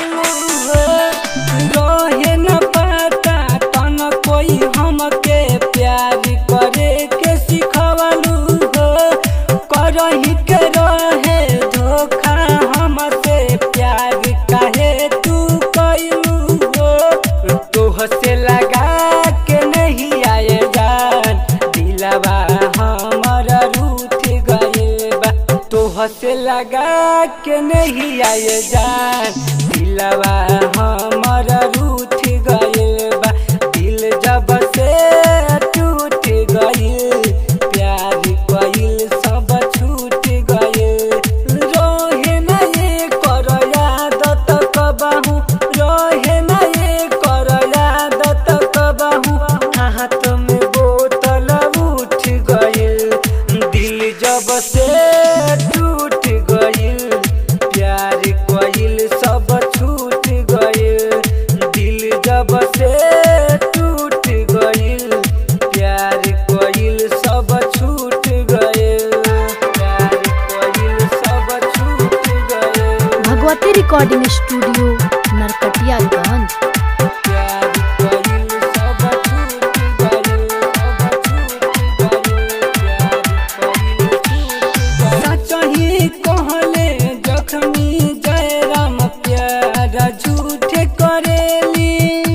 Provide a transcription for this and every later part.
रहे न पता तन कोई हमके प्यार करे के सिखवलू हो करही के रहे धोखा हमसे प्यार काहे तू कैलू हो तोह से लगा के नहीं आए जान दिलवा हमर रूठ गइल बा तोह से लगा के नहीं आए जान दिलवा हमर रूठ गइल बा दिल जब से टूट गइल प्यार कइल सब छूट गइल रोहे न ये कर यादत कबहू रोहे न ये कर यादत कबहू हाथ में बोतल उठ गइल दिल जब से टूट गइल प्यार कइल सब छूट गइल दिल जब से टूट गइल प्यार कइल सब छूट गइल प्यार कइल सब छूट गइल भगवती रिकॉर्डिंग स्टूडियो नरकटियागंज प्यार कइल सब छूट गइल सब छूट गइल प्यार कइल छूट गइल सचही कहले जखमी जयराम प्यार झूठे करेली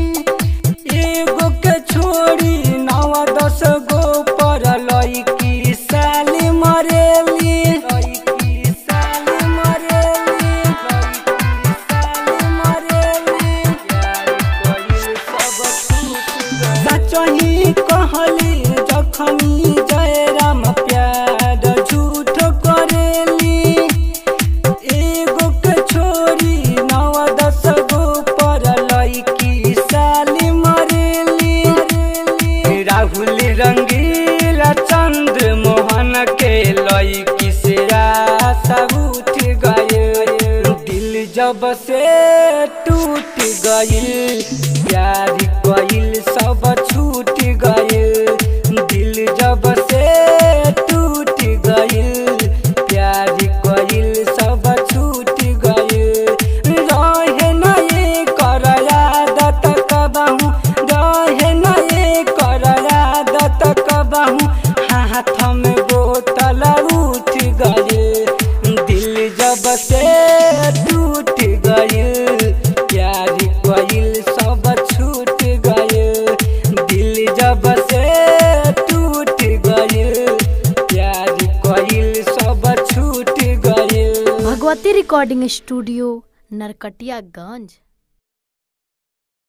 एगो के छोड़ी नवा दस गो पर लईकी साली मरेली लईकी साली मरेली लईकी साली मरेली प्यार कइल सब छूट गइल सचही कहली जखमी जयराम प्यार झूठ करेली एगो के छोरी नव दस गो पर लईकी साली मरेली राहुल रंगीला चंद्र मोहन के लईकी से आशा उठ गए दिल जब से टूट गइल प्यार कइल सब छूट गइल दिल जब से टूट गइल प्यार कइल सब छूट गइल रहे न ये कर आदत कबहू रहे न ये कर आदत कबहू हाथ में बोतल उठ गइल दिल जब से टूट गइल प्यार कइल सब छूट गइल दिल जब से टूट गइल प्यार कइल सब छूट गइल भगवती रिकॉर्डिंग स्टूडियो नरकटियागंज